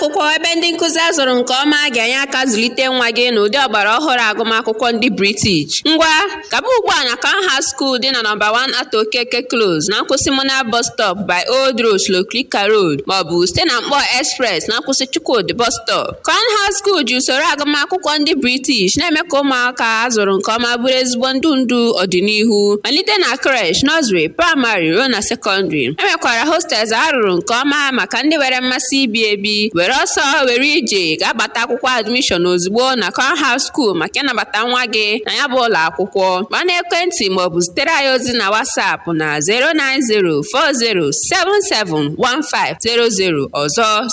akwụkwọ ebe ndị nkụzi azụrụ nke ọma ga-enye aka zụlite nwa gị n'ụdị ọgbara ọhụrụ agụmakwụkwọ ndị british ngwa gaba ugbu a na canha school dị na nọmba 1 ato okeke close na nkwụsị mona bus stop by old road sloklika road maọbụ site na mkpọ express na nkwụsị chukwudi bus stop canha school ji usoro agụmakwụkwọ ndị british na-eme ka ụmụaka azụrụ nke ọma bụrụ ezigbo ndụ ndụ ọdịnihu malite na creche nursery praịmarị ruo na sekọndịrị enwekwara hostels arụrụ nke ọma maka ndị nwere mmasị ibi ebi were ọsọ were ije ga-agbata akwụkwọ admishọn ozugbo na canha school maka ịnabata nwa gị na ya bụ ụlọ akwụkwọ gba n'ekwentị maọbụ zitere anyị ozi na WhatsApp na 09040771500 ọzọ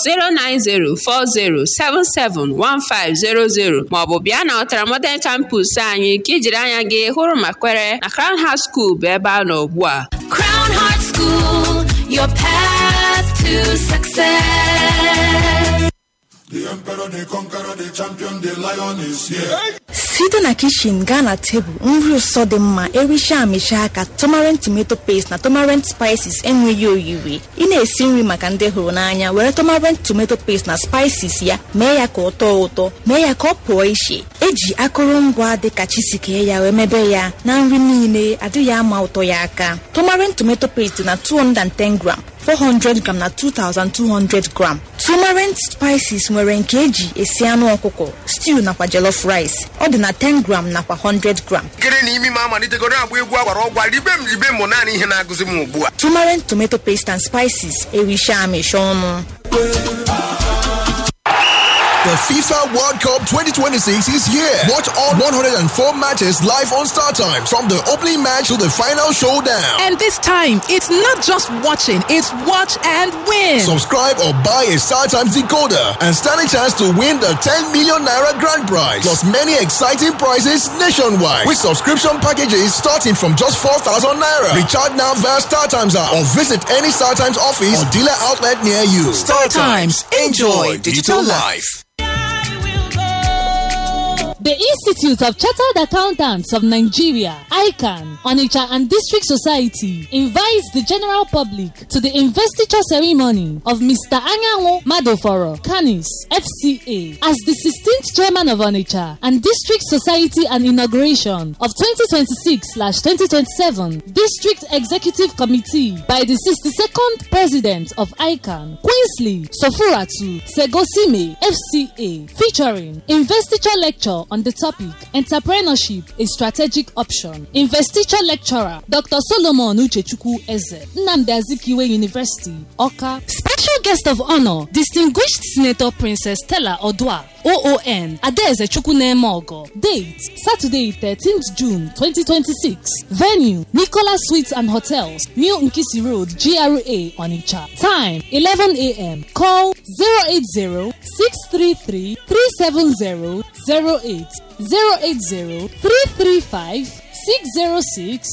09040771500 maọbụ bịa na Ọtara Modern Campus anyị ka ijiri anya gị hụrụ ma kwere na Crown Heart School bụ ebe a nọ ugbu a Crown Heart School, your path to success. The emperor, the conqueror, the champion, the lion is here. site na kishin gaa na tebụl nri ụsọ dị mma ericha amịcha aka tomarant tomato paste na tomarant spices enweghị oyiri ị na-esi nri maka ndị hụrụ n'anya were tomarant tomato paste na spices ya mee ya ka ọ tọọ ụtọ mee ya ka ọ pụọ iche eji akụrụngwa dịka chisikee ya wee mebe ya na nri niile adịghị ama ụtọ ya aka tomarant tomato paste na 210 gram 400 gram na 2200 gram turmeric spices nwere nke eji esi anụ ọkụkọ stew nakwa jollof rice ọ dị na 10 gram nakwa 100 gram nkiri na imi m amalitegoro agba egwu agwara ọgwa ribe m ribe m naanị ihe na-agụzi m ugbu a turmeric tomato paste and spices ericha amịcha ọnụ The FIFA World Cup 2026 is here. Watch all 104 matches live on Star Times from the opening match to the final showdown. And this time, it's not just watching, it's watch and win. Subscribe or buy a Star Times decoder and stand a chance to win the 10 million naira grand prize plus many exciting prizes nationwide with subscription packages starting from just 4,000 naira. Recharge now via Star Times app or visit any Star Times office or dealer outlet near you. Star Times. Enjoy digital life. The Institute of Chartered Accountants of Nigeria, ICANN, Onitsha and District Society invites the general public to the investiture ceremony of Mr. Anyanwu Madoforo, Canis, FCA, as the 16th chairman of Onitsha and District Society and inauguration of 2026-2027 District Executive Committee by the 62nd President of ICANN, Queensley Sofuratu Segosime, FCA, featuring investiture lecture on the topic Entrepreneurship a Strategic Option. Investiture lecturer Dr. Solomon Uchechukwu Eze, Nnamdi Azikiwe University, Oka. Special guest of honor Distinguished Senator Princess Stella Odua. OON Adaeze Chukwunemogo. Date Saturday 13th June 2026. Venue Nicola Suites and Hotels, New Nkisi Road, GRA, Onitsha. Time 11 a.m. Call 080 633 370 08 080 335 606